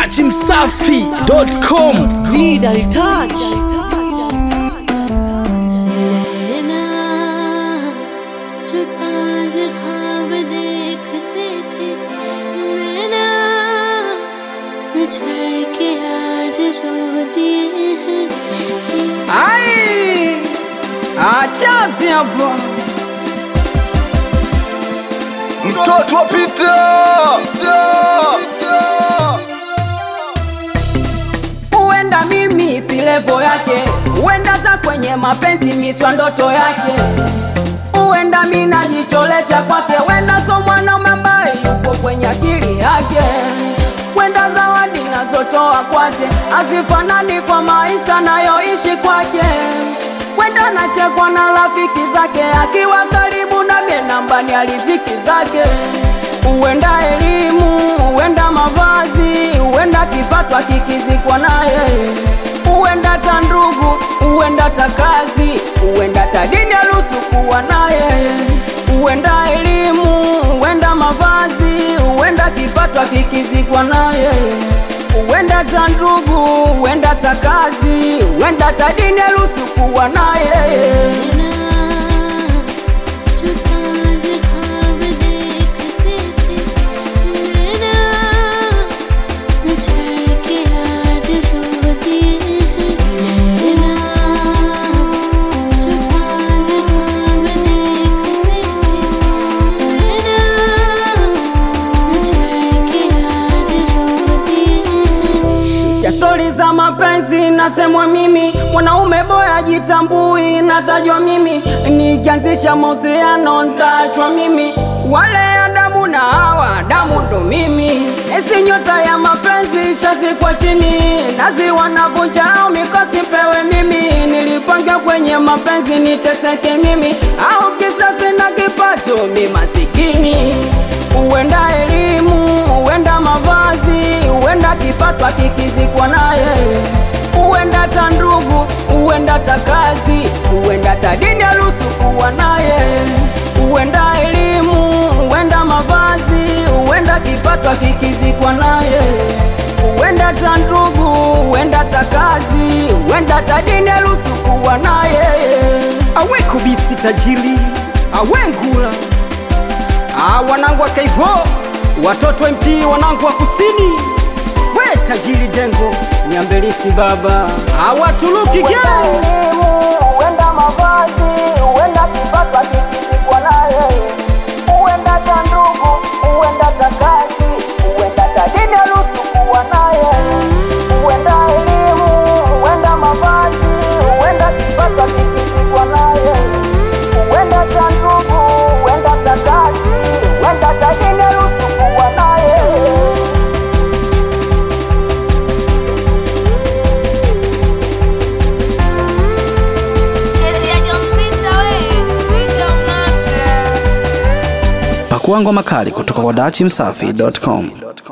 dachimsafi.com Vida touch. लेना जो सांझ ख्वाब देखते थे नैना बिछड़ के आज रो दिए हैं ai achasi hapo mtoto wa Pita huenda mimi si levo yake, huenda hata kwenye mapenzi miswa ndoto yake, huenda mi najicholesha kwake, huenda so mwanaume ambaye yupo kwenye akili yake, huenda zawadi nazotoa kwake hazifanani kwa maisha nayoishi kwake, huenda nachekwa na rafiki zake akiwa karibu na mie nambani ya riziki zake, huenda elimu, huenda mavazi, huenda kipato akikizikwa naye, huenda hata ndugu, huenda hata kazi, huenda hata dini aruhusu kuwa naye, huenda elimu, huenda mavazi, huenda kipato akikizikwa naye, huenda hata ndugu, huenda hata kazi, huenda hata dini aruhusu kuwa naye. लेना जो सांझ ख्वाब देखते थे नैना बिछड़ के आज रो दिए हैं लेना जो सांझ ख्वाब देखते थे नैना बिछड़ के आज रो दिए हैं ya stori za mapenzi nasemwa mimi mwanaume boya jitambui natajwa mimi nikianzisha mahusiano ntaachwa mimi wale Adamu na Hawa Adamu ndo mimi esi nyota ya mapenzi shazikwa chini nazi wanavunja au mikosi pewe mimi nilipanga kwenye mapenzi niteseke mimi au kisasi na kipato mi masikini huenda elimu huenda mavazi huenda kipato akikizikwa naye huenda hata ndugu huenda hata kazi huenda hata dini aruhusu kuwa naye huenda elimu huenda mavazi huenda kipato akikizikwa naye huenda hata ndugu huenda hata kazi huenda hata dini aruhusu kuwa naye awe kubisi tajiri awe ngula ah, wanangu wa kaivo watoto wa mt wanangu wa kusini we tajiri dengo nyambelisi baba awatuluki geu huenda mavazi, huenda kipato akikizikwa naye, huenda hata ndugu, huenda hata kazi, huenda hata dini aruhusu kuwa naye, huenda elimu, huenda mavazi, huenda kipato akikizikwa naye, huenda hata ndugu, huenda hata kazi, huenda hata dini aruhusu kuwa naye. Pakuangwa makali kutoka kwa dachimsafi.com.